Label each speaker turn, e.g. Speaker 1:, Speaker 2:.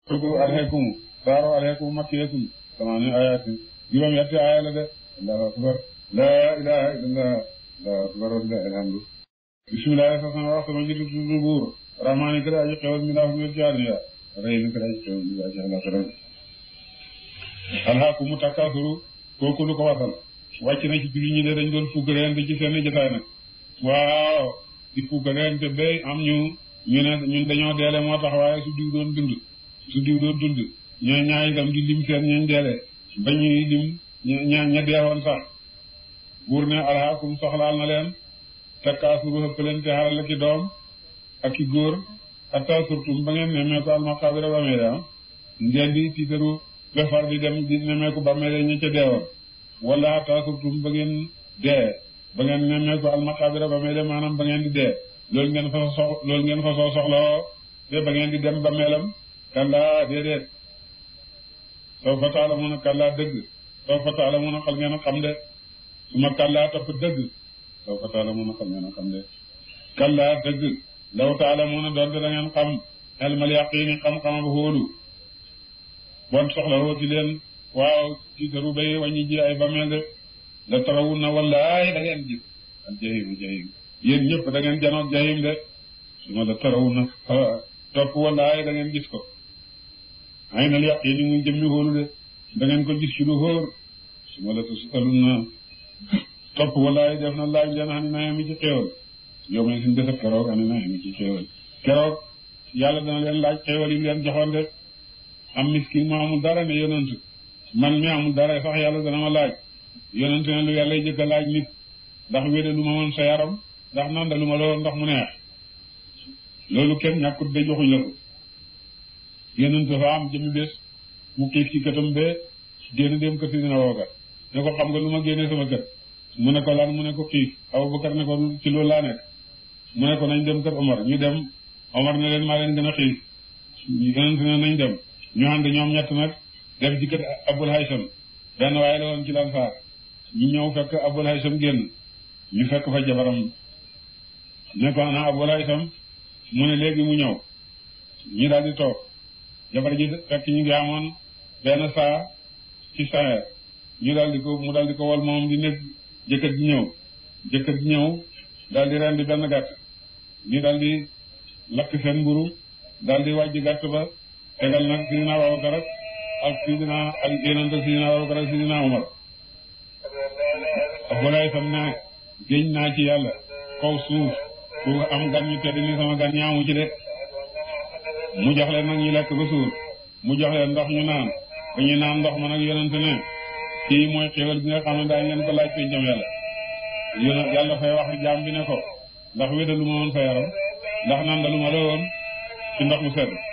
Speaker 1: ko aleykum saaro aleykum makkiyatum samaani ayatin juróom yetti aaya la de allahu akbar laa ilaha illallah allahu akbar walillahi alhamdu bismillahi sa sama wax sama jiitu tudd buur rahmaani kër aji xewal mi ndax mi ci àdduna rëy mi kër aji xewal mi ndax ci àllaxira alhaakumu takaasuru kooku lu ko wasal wàcc na ci julli ñi de dañ doon fuggareente ci seen jotaay nag waaw di fuggareente ba am ñu ñu ne ñun dañoo deele moo tax waaye su diw doon dund su diw doon dund ñoo ñaay itam di lim seen ñañ deele ba ñuy lim ña ña deewoon sax buur ne alhaakum soxlaal na leen takaasuru xëppalante xaral ki doom ak ki góor hatta surtum ba ngeen nemmeeku almaqaabira ba meede ah ngeen di tiitaru befar di dem di nemmeeku ba meede ña ca deewoon wala hatta surtum ba ngeen dee ba ngeen nemmeeku almaqaabira ba meede maanaam ba ngeen di dee loolu ngeen fa sox loolu ngeen fa soo soxlawoo te ba ngeen di dem ba meelam kallaa déedéet soo fa taala mun a kallaa dëgg soo fa taala mun a xal ngeen a xam de su ma kallaa topp dëgg soo fa taala mun a xal ngeen a xam de kallaa dëgg law taala mun a doonte da ngeen xam elmal yaqiini xam-xamam hóolu bon soxla woo ci leen waaw ci taru bay wàññi ji ay bameel de la tarawun na wallaay da ngeen gis al jahim jahim yéen ñëpp da ngeen janoog jahim de su ma la tarawun na topp wallaay da ngeen gis ko ay nal yaqiini mu jëmmi hóolu de da ngeen ko gis ci lu hóor su ma la tusalun na topp wallaay def na laaj leen xam ne naa mi ci xéewal yow may suñ def keroog xam ne naa mi ci xéewal keroog yàlla dana leen laaj xéewal yi mu leen joxoon de am miskin mu amul dara ne yonent man mi amul dara sax yàlla dana ma laaj yonent ne lu yàlla jëkk a laaj nit ndax wéde lu ma woon sa yaram ndax nanda lu ma la woon ndax mu neex loolu kenn ñàkkut de joxuñ la ko yonent dafa am jëmi bés mu xiif ci këtam be génn dem kër si dina wooga ne ko xam nga lu ma génnee sama kër mu ne ko lan mu ne ko xiif Abubakar ne ko ci loolu laa nekk mu ne ko nañ dem kër Omar ñu dem Omar ne leen maa leen gën a xiif yonent ne nañ dem ñu ànd ñoom ñett nag def ci kër Abul Haysam benn waaye la woon ci lan saar ñu ñëw fekk Abul Haysam génn ñu fekk fa jabaram ne ko ana Abul Haysam mu ne léegi mu ñëw ñu daal di toog jabar ji fekk ñu ngi amoon benn saa ci saxeer ñu daal di ko mu daal di ko wol moom di nekk jëkkër ji ñëw jëkkër ji ñëw daal di rendi benn gàtt ñu daal di lakk seen mburu daal di wàjj gàtt ba tegal nag sidina Abubakar ak sidina ak yonent sidina Abubakar ak sidina Umar Abdoulaye sam ne géñ naa ci yàlla kaw suuf ku am gan ñu tedd ni sama gan ñaamu ci de mu jox leen nag ñu lekk ba suur mu jox leen ndox ñu naan ba ñu naan ndox ma nag yonent ne kii mooy xéwal bi nga xam ne daañu leen ko laaj pencam yàlla yéen yàlla fay wax jaam bi ne ko ndax wédalu ma woon sa yaram ndax nandalu ma la woon ci ndox mu sedd